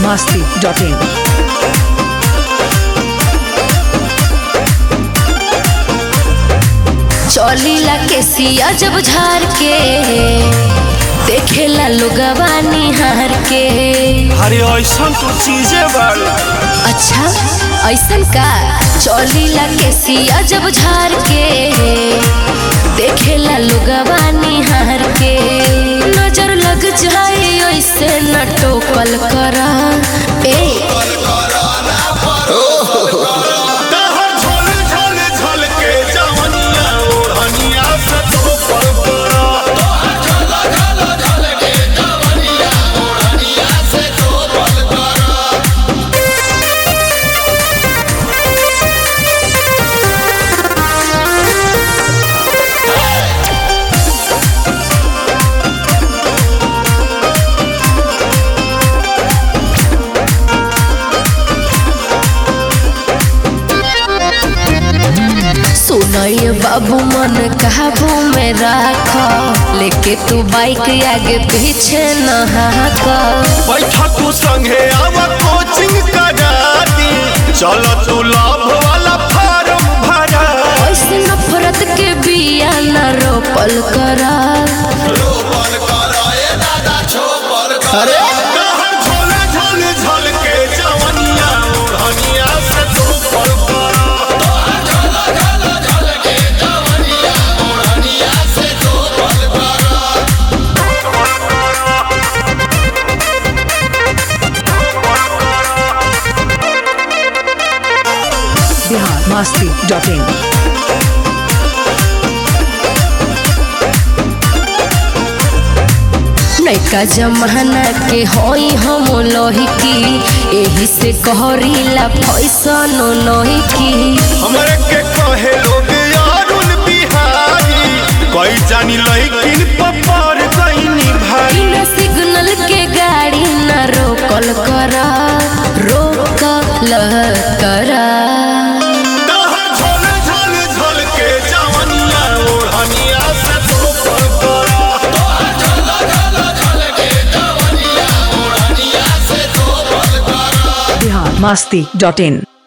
masti.in. चौलीला के सिया जब झार के देखेला लोगवा निहार के अरे ऐसा तो चीजें बाड़ी अच्छा ऐसन का चौलीला के सिया जब झार के देखेला लोगवा निहार के नजर लग जाए ऐसे न टोकल करा ए दहर झोल झोल झोल के जवनिया ओढ़निया से तो पर पड़ा सुनय बाबू मन काबू में राख लेके तू बाइक आगे पीछे न हाक बैठा तू संगे आवा कोचिंग करा दी चलो तू लाभ वाला फार्म भरा ऐसे नफरत के बिया न रोपल करा दहर झोल झोल झोल के जवनिया ओढ़निया से तो पर पड़ा Bihar masti.in. नैका जमाना के होई हम लोही की एही से कहरीला फैसन लोही की हमरे के कहे लोग यारुल बिहारी कोई जानी लइकिन पपार गईनी भाई बिना सिग्नल के गाड़ी न रोकल करा रोकल करा दहर झोल झोल झोल के जवनिया ओढ़निया से तो पर पड़ा Bihar masti.in.